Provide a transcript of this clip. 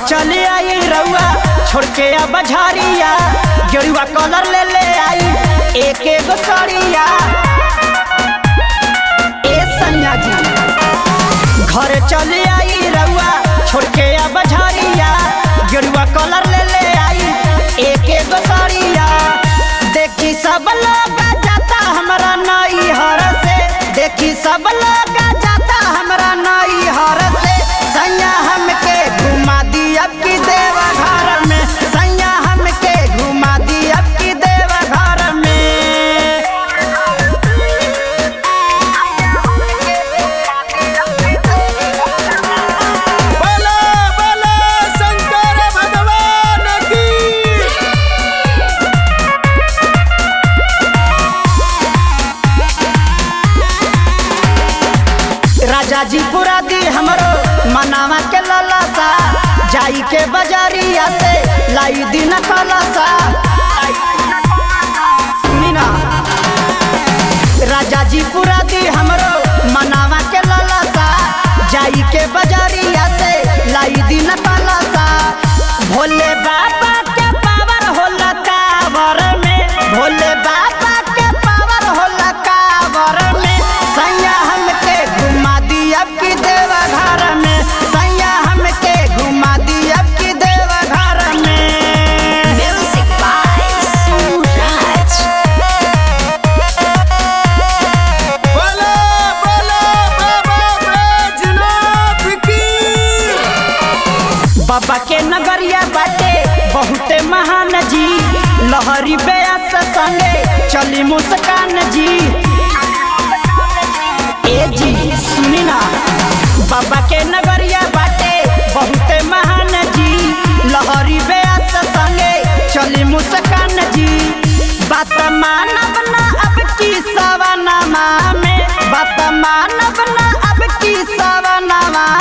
चले आई रउआ छोड़ के अब झारिया गेरुआ कलर ले ले आई एक एगो साड़िया ए सैया जी घर चले आई रउआ छोड़ के अब झारिया गेरुआ कलर ले ले आई एक एगो साड़िया देखी सब लोग जाता हमरा नई हर से देखी सब लोग जाता हमरा नई हर से सैया हमके घुमा दी अब की देव घर में सैया हमके घुमा दी अब की देव घर में बोलो बोलो शंकर भगवान की राजा जी पूरा दी हमरो मनावा के ललसा जाई के बजारिया से लाई दिन कलसा सुनी ना राजा जी पूरा दी हमरो मनावा के ललसा जाई के बजारिया से लाई दिन कलसा भोले बाबा के पावर होला कावर में भोले बाबा के पावर होला कावर में सैया हमके घुमा दी अब की देव घर में सैया हमके घुमा दी अब की देव घर में Music by Suraj. बोलो बोलो बाबा बैजनाथ की बाबा के नगरिया बाटे बहुते महान जी लहरी बेअस संगे चली मुस्कान जी ए जी सुनी ना बाबा के नगरिया बाटे बहुते महान जी लहरी बेअस संगे चली मुस्कान जी बात मानब ना अब की सवनमा में बात मानब ना अब की सवनमा